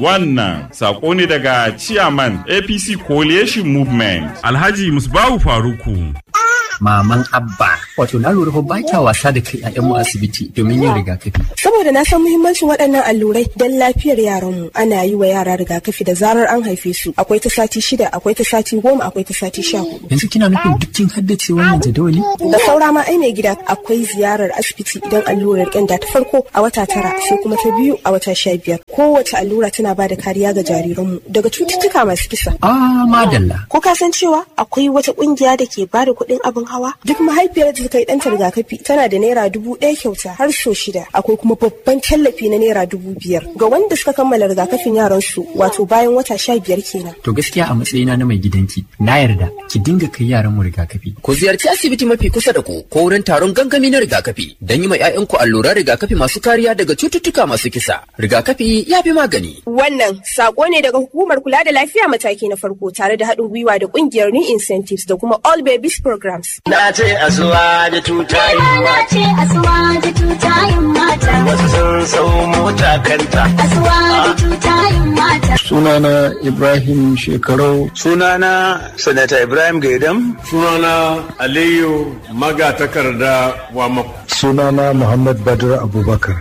Wannan sako ne daga Chairman APC Coalition Movement. Alhaji Musbahu Faruku. maman abba wato na lura fa ba kya wasa da kai ƴaƴanmu asibiti domin yin rigakafi saboda na san muhimmancin waɗannan allurai don lafiyar yaranmu ana yi wa yara rigakafi da zarar an haife su akwai ta sati shida akwai ta sati goma akwai ta sati sha hudu yanzu kina nufin duk kin haddace wannan jadawali da saura ma ai mai gida akwai ziyarar asibiti idan allurar ƙyanda ta farko a wata tara sai kuma ta biyu a wata sha biyar kowace allura tana ba da kariya ga jariranmu daga cututtuka masu kisa ah madalla ko ka san cewa akwai wata ƙungiya da ke ba da kuɗin abin hawa duk mahaifiyar da ta yi ɗanta rigakafi tana da naira dubu ɗaya kyauta har so shida akwai kuma babban tallafi na naira dubu biyar ga wanda suka kammala rigakafin yaran su wato bayan wata sha biyar kenan to gaskiya a matsayina na mai gidanki na yarda ki dinga kai yaran mu rigakafi ku ziyarci asibiti mafi kusa da ku ko wurin taron gangami na rigakafi don yi ma 'ya'yanku alluran rigakafi masu kariya daga cututtuka masu kisa rigakafi ya fi magani wannan sako ne daga hukumar kula da lafiya mataki na farko tare da haɗin gwiwa da ƙungiyar new incentives da kuma all babies programs Na ce asuwa da tutayin Na ce asuwa da tutayin mata. wasu sun sau mota kanta. Asuwa da tutayin mata. sunana ibrahim shekarau Sunana Sanata Ibrahim Gaidam. sunana aliyu magatakarda wa mako sunana muhammad badr abubakar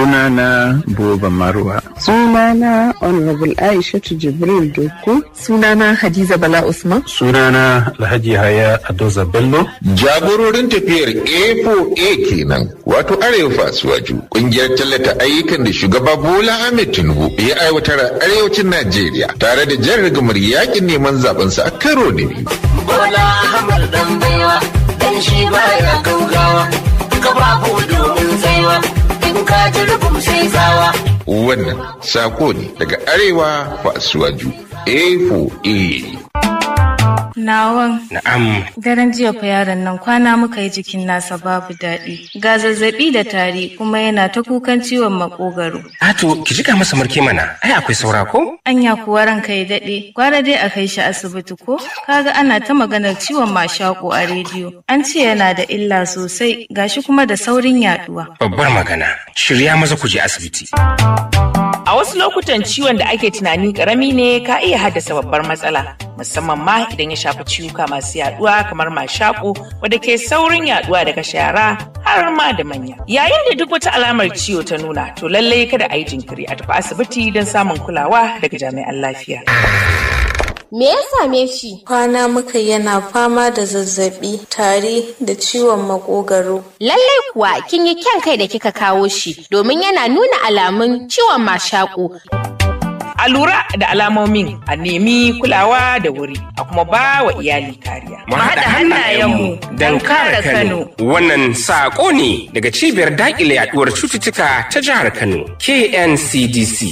Sunana Boba Marwa. Sunana Honorable Aishatu Jibril Doku. Sunana Hadiza Bala Usman. sunana alhaji haya adoza bello Jagororin tafiyar A4A kenan wato Arewa Fasuwaju kungiyar tallata ayyukan da shugaba Bola Ahmed Tinubu ya aiwatar a arewacin Najeriya tare da jan rigamar yakin neman zabensa a karo na biyu. Bola Ahmad dan baiwa, dan shi baya gaugawa. Kafafu domin tsaiwa, in ka ji rubum sai tsawa. Wannan sako ne daga Arewa Fasuwaju A4A. Nawan. Na'am. Daren jiya fa yaron nan kwana muka yi jikin nasa babu daɗi. Ga zazzaɓi da tari kuma yana ta kukan ciwon makogaro. Ato, ki jika masa marke mana, ai akwai saura ko? Anya kuwa ranka ya daɗe, gwara dai a kai shi asibiti ko? Kaga ana ta maganar ciwon mashaƙo a rediyo. An ce yana da illa sosai, gashi kuma da saurin yaɗuwa. Babbar magana, shirya maza ku je asibiti. A wasu lokutan ciwon da ake tunani karami ne ka iya haddasa babbar matsala, musamman ma idan ya shafi ciwuka masu yaduwa kamar mashaƙo wadda ke saurin yaduwa daga shara har ma da manya. Yayin da duk wata alamar ciwo ta nuna, to lallai kada a yi jinkiri a tafi asibiti don samun kulawa daga jami'an lafiya. Me ya same shi? Kwana muka yana fama da zazzabi, tari da ciwon makogaro. Lallai kuwa kin yi kyan kai da kika kawo shi domin yana nuna alamun ciwon mashaƙo. A lura da alamomin a nemi kulawa da wuri a kuma ba wa iyali kariya. Mu haɗa hannayenmu don kare Kano. Wannan saƙo ne daga cibiyar daƙile yaɗuwar cututtuka ta jihar Kano, KNCDC.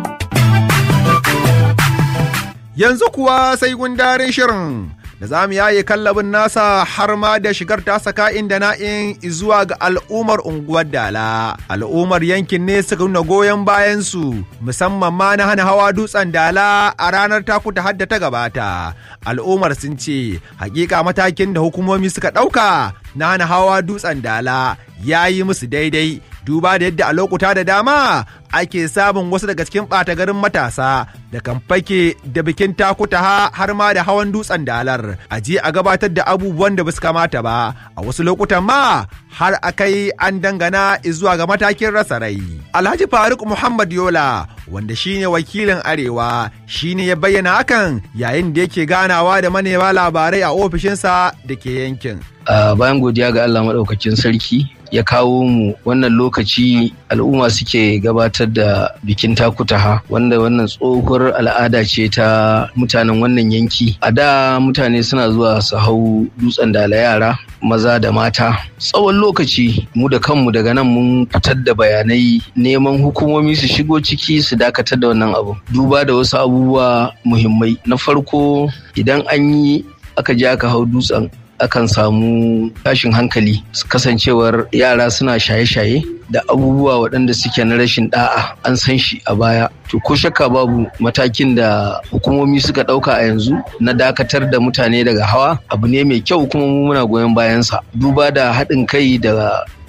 Yanzu kuwa sai gundarin shirin da za mu yaye kallabin nasa har ma da shigar tasa ka'in da na'in zuwa ga al'ummar unguwar Dala. Al'ummar yankin ne suka nuna goyon bayansu musamman ma na hana hawa dutsen Dala a ranar takuta hadda ta gabata. Al'ummar sun ce hakika matakin da hukumomi suka ɗauka na hana hawa dutsen Dala ya yi musu daidai duba da yadda a lokuta da dama ake samun wasu daga cikin ɓata garin matasa da kan fake da bikin takuta har ma da hawan dutsen dalar a je a gabatar da abubuwan da basu kamata ba a wasu lokutan ma har akai an dangana zuwa ga matakin rasa rai alhaji faruk muhammad yola wanda shine wakilin arewa shine ya bayyana hakan yayin da yake ganawa da manema labarai a ofishinsa da ke yankin bayan godiya ga allah maɗaukakin sarki ya kawo mu wannan lokaci al'umma suke gabatar da bikin takutaha wanda wannan tsohuwar al'ada ce ta mutanen wannan yanki a da mutane suna zuwa su hau dutsen dala yara maza da mata tsawon lokaci mu da kanmu daga nan mun fitar da bayanai neman hukumomi su shigo ciki su dakatar da wannan abu duba da wasu abubuwa muhimmai na farko idan an yi aka je aka hau dutsen akan samu tashin hankali kasancewar yara suna shaye-shaye da abubuwa waɗanda suke na rashin da'a an san shi a baya to ko shakka babu matakin da hukumomi suka ɗauka a yanzu na dakatar da mutane daga hawa abu ne mai kyau kuma mu muna goyon bayansa duba da haɗin kai da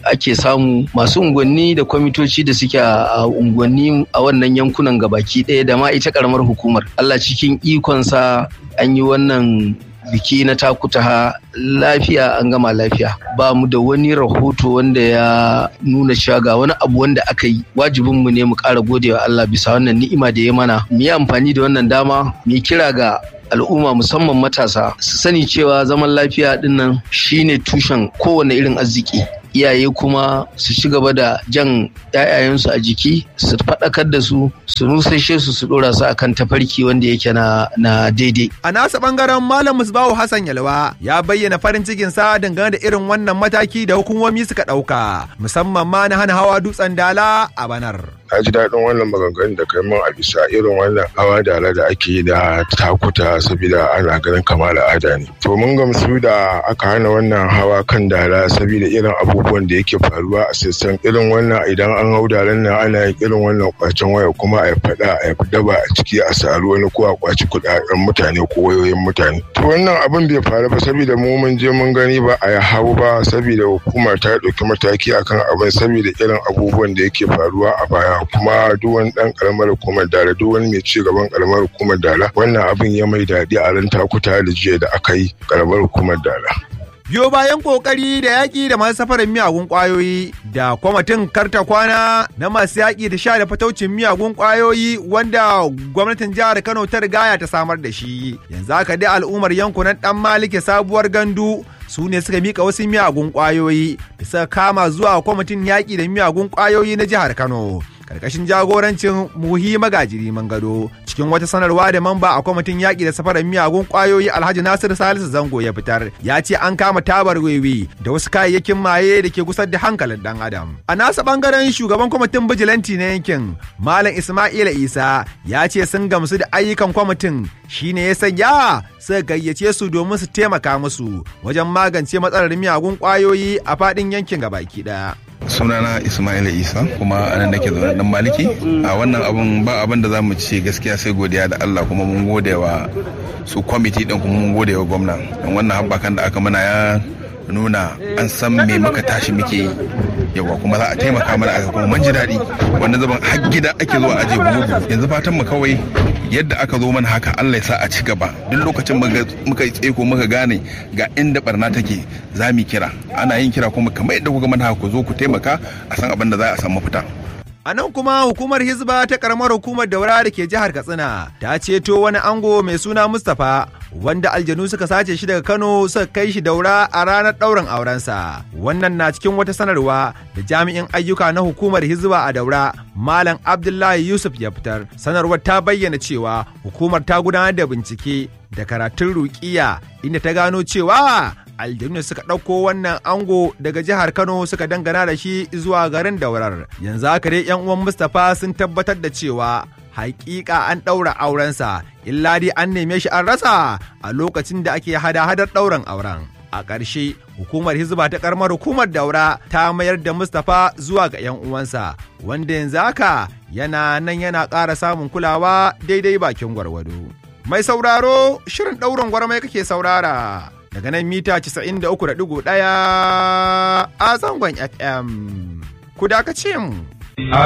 ake samu masu unguwanni da kwamitoci da suke a unguwanni a wannan yankunan gabaki ɗaya da ma ita karamar hukumar Allah cikin ikonsa an yi wannan biki na takutaha lafiya an gama lafiya ba mu da wani rahoto wanda ya nuna cewa ga wani abu wanda aka yi wajibin mu ne mu ƙara godewa Allah bisa wannan ni'ima da ya mana mu yi amfani da wannan dama mu yi kira ga al'umma musamman matasa su sani cewa zaman lafiya dinnan shine tushen kowane irin arziki iyaye kuma su ci gaba da jan 'ya'yayensu a jiki su faɗakar da su su nusashe su su ɗora su akan tafarki wanda yake na, na daidai. A nasa ɓangaren Malam Musbahu Hassan Yalwa ya bayyana farin cikin sa dangane da irin wannan mataki da hukumomi suka ɗauka musamman ma na hana hawa dutsen dala a banar. na ji daɗin wannan maganganun da kai min a bisa irin wannan hawa dala da ake yi da takuta saboda ana ganin kamar al'ada ne to mun gamsu da aka hana wannan hawa kan dala saboda irin abubuwan da yake faruwa a sassan irin wannan idan an hau dalan nan ana yin irin wannan kwacen waya kuma a faɗa a daba a ciki a saru wani ko a kwaci kuɗaɗen mutane ko wayoyin mutane to wannan abin bai faru ba saboda mu mun je mun gani ba a hau ba saboda hukuma ta ɗauki mataki akan abin saboda irin abubuwan da yake faruwa a baya kuma duk wani dan karamar hukumar dala duk wani mai ci gaban karamar hukumar dala wannan abin ya mai daɗi a ran takuta da jiya da aka yi karamar hukumar dala. Biyo bayan kokari da yaƙi da masu safarin miyagun ƙwayoyi da kwamitin karta kwana na masu yaƙi da sha da fataucin miyagun ƙwayoyi wanda gwamnatin jihar Kano ta rigaya ta samar da shi. Yanzu haka dai al'ummar yankunan ɗan malike sabuwar gandu su ne suka mika wasu miyagun ƙwayoyi da suka kama zuwa kwamitin yaƙi da miyagun ƙwayoyi na jihar Kano. karkashin jagorancin muhi magajiri mangado cikin wata sanarwa da mamba a kwamitin yaƙi da safarar miyagun ƙwayoyi alhaji nasir salisu zango ya fitar ya ce an kama tabar wewe da wasu kayayyakin maye da ke gusar da hankalin dan adam a nasa bangaren shugaban kwamitin bijilanti na yankin malam ismaila isa ya ce sun gamsu da ayyukan kwamitin shine ya sanya suka gayyace su domin su taimaka musu wajen magance matsalar miyagun ƙwayoyi a faɗin yankin gabaki ɗaya sunana ismaila isa kuma anan nake zaune dan maliki a wannan abun ba abin da zamu ce gaskiya sai godiya da Allah kuma mun gode wa su kwamiti din kuma mun gode wa gwamna dan wannan habbakan da aka mana ya nuna an san me muka tashi muke yi yawa kuma za a taimaka mana aka kuma mun ji daɗi wanda zaban har gida ake zuwa aje bugu yanzu fatan mu kawai yadda aka zo mana haka Allah ya sa a ci gaba duk lokacin muka yi tseko muka gane ga inda barna take za mu kira ana yin kira kuma kamar yadda kuka mana ku zo ku taimaka a san abin da za a samu fita A nan kuma hukumar Hizba ta karamar hukumar daura da ke jihar Katsina ta ceto wani ango mai suna Mustapha wanda aljanu suka sace shi daga Kano suka kai shi daura a ranar ɗaurin aurensa. Wannan na cikin wata sanarwa da jami'in ayyuka na hukumar Hizba a daura Malam Abdullahi Yusuf ya fitar. Sanarwar ta bayyana cewa hukumar ta gudanar da bincike da karatun rukiya inda ta gano cewa aljanu suka ɗauko wannan ango daga jihar Kano suka dangana da shi zuwa garin Daurar. Yanzu haka dai 'yan uwan Mustapha sun tabbatar da cewa hakika an ɗaura aurensa, illa dai an neme shi an rasa a lokacin da ake hada-hadar ɗaurin auren. A ƙarshe, hukumar Hizba ta ƙaramar hukumar Daura ta mayar da Mustapha zuwa ga 'yan uwansa, wanda yanzu haka yana nan yana ƙara samun kulawa daidai bakin gwargwado. Mai sauraro, shirin ɗaurin gwarmai kake saurara. daga nan mita 93.1 a zangon FM. Ku dakace mu.